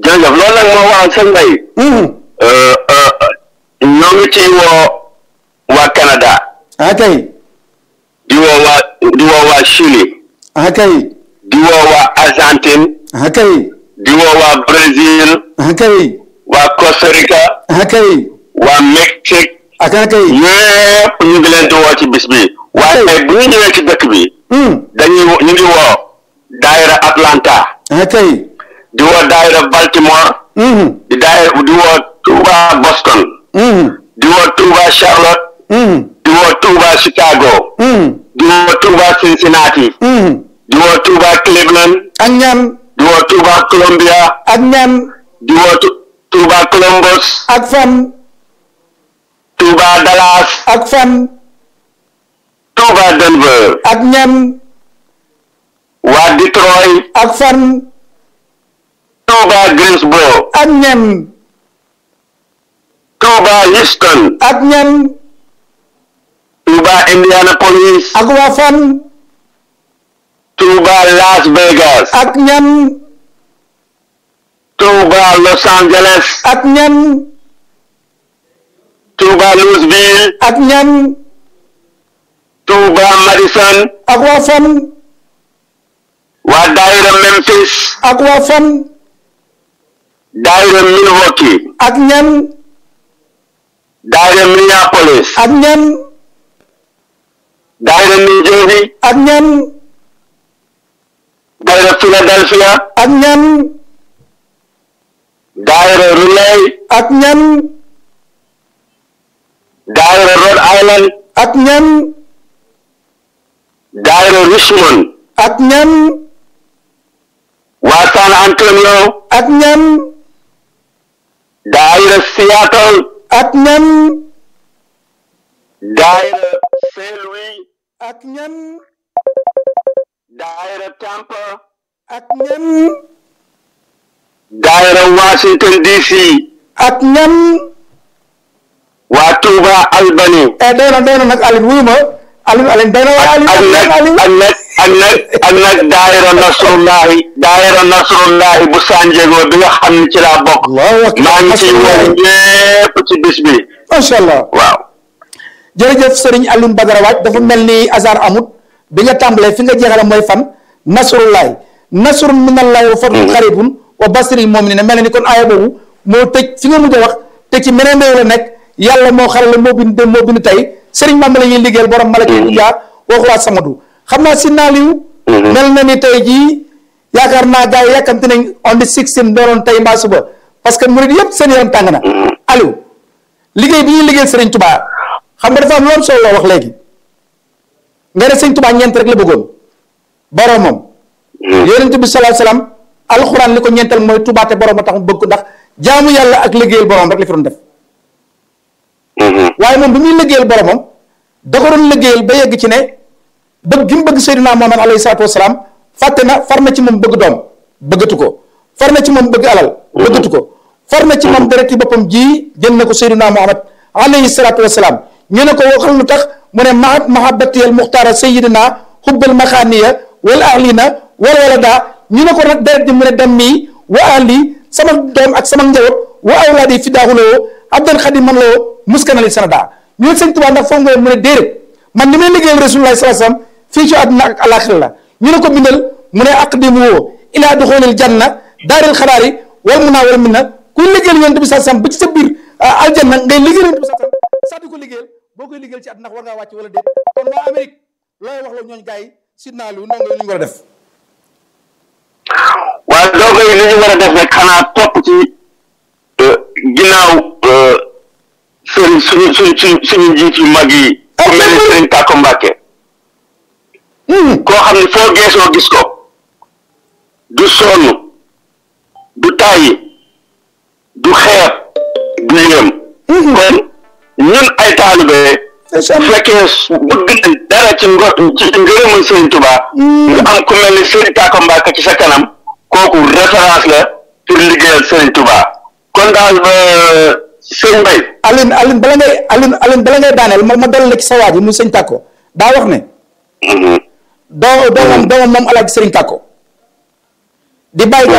jërëjëf loolu nag moo waral sëñ Mbaye ñoo ngi ci woo waa Canada ah kay di woo waa di woo waa Chili ah kay di woo waa Argentine ah kay di woo waa Brésil ah kay waa Costa Rica ah kay waa Mexique ak ah kay ñëpp ñu ngi leen di woo ci bis bi waaye bu ñu ñëwee ci dëkk bi dañuy wo- ñu ngi woo daayira Atlanta ah kay di woo daayira Baltimore di daayira di woo Touba Boston di woo Touba Charlotte di woo Touba Chicago di woo Touba Cincinnati di woo Touba Cleveland ak ñan di woo Touba Columbia ak ñan di woo Tu- Touba Columbus ak fan Touba Dallas ak fan Touba Denver ak ñan waa Detroit ak fan Touba Greensboro ak ñan Touba Houston ak ñan Touba Indianapolis ak waa fan Touba Las Vegas ak ñan Touba Los Angeles ak ñan Touba Louisville ak ñan Touba Madison ak waa fan waa daayira Memphis ak waa fan daayira Milwaukee ak ñan daayira Minneapolis ak ñan daayira New Jersey ak ñan daayira Philadelphia ak ñan daayira Relay ak ñan daayira Rhode Island ak ñan daayira Richmond ak ñan waa San Antonio ak ñan daayira Seattle ak ñan daayira Saint Louis ak ñan daayira Tampa ak ñan daayira Washington DC ak ñan waa Touba Albany eh doy na doy na nag Aliou wuyu ma Aliou Aliou doy na waa Aliou ak nag Aliou ak nag ak nag ak nag daayira Nasrullahi daayira Nasrullahi bu San Diego bi nga xam ne ci laa bokk Allahu akbar maa ngi ciy woo ñépp ci bis bi macha allah waaw jërëjëf Serigne Alioune Badara Waaj dafa mel ni hasard amut bi nga tàmbalee fi nga jeexale mooy fan nasrullahi nasrun minallahi wa fadlun qaribun wa basiri mu'minin mel na ni kon aaya boobu moo tëj fi nga mujj a wax te ci meneen réew la nekk yàlla moo xarale moo bind dem moo bind tey Serigne Mame la ñuy liggéeyal borom malaki bu jaar waxuwaat samadu xam naa si naaliw mel na ni tey jii yaakaar naa gars yi yàkkamti nañ on the 16 dooroon tey mbaa suba parce que murid yëpp seen yaram tàng na Aliou liggéey bi ñuy liggéeyal Serigne Touba xam nga dafa am loolu solo la wax léegi nga ne Serigne Touba ñeent rek la bëggoon boromam yonent bi sallallahu alayhi wasallam alxuraan li ko ñeenteel mooy Touba te borom a tax mu bëgg ko ndax jaamu yàlla ak liggéeyal borom rek la fi doon def waaye moom bi muy liggéeyal boromam da ko doon liggéeyal ba yegg ci ne bëgg gi mu bëgg Seydina Muhammad alayhi salaatu wasalaam fàtte na far na ci moom bëgg doom bëggatu ko far na ci moom bëgg alal bëggatu ko far na ci moom dereti boppam ji jënd na ko Seydina Muhammad alayhi salaatu wasalaam ñu ne ko waxal lu tax mu ne mahat mahabbatiyal muxtaara sayidina xubbal maxaaniya wal ahlina wal walada ñu ne ko nag deret ji mu ne dem mii wa ahli sama doom ak sama njaboot wa awlaadi fidaaxuloo abdan xadiman loo muskanali sanada ñu ne sëñ Tuubaa ndax foofu nga mu ne déedéet man ni may liggéeyal rasulullah sallallahu alayhi wasallam fii ci àdduna ak alaxira la ñu ne ko bindal mu ne aqdimu woo ilaa duxulil janna daaril xaraari wal mun naa wal min na kuy liggéeyal yonent bi sallallahu alayhi wasallam ba ci sa biir aljanna ngay liggéeyal yonent bi sallallahu alayhi wasallam sax di ko liggéeyal boo koy liggéeyal ci àdduna war ngaa wàcc wala déet kon waa Amérique looy wax la ñooñu gars yi sidnaa lu ndongo lu ñu war a def waaye doo koy li ñu war a def rek xanaa topp ci ginnaaw sëriñ suñu suñu suñu suñu njiit yu mag yi ku mel ni sëriñ Tàkko Mbàkke koo xam ne foo geesoo gis ko du sonn du tàyyi du xeeb du yéem kon ñun ay taalibe su fekkee bëgg nañ dara ci ngo ci ngërëmal sëriñ Tuubaa nga am ku mel ni sëriñ Tàkko Mbàkke ci sa kanam kooku référence la pour liggéeyal sëriñ Tuubaa kon daal ba sëñ Mbay Aline Aline bala ngay Aline Aline bala ngay daaneel ma ma dalal la ci sa waa ji muy sëñ Tàkko daa wax ne doo doomam doomam moom alaaji sëriñ Tàkko di bàyyi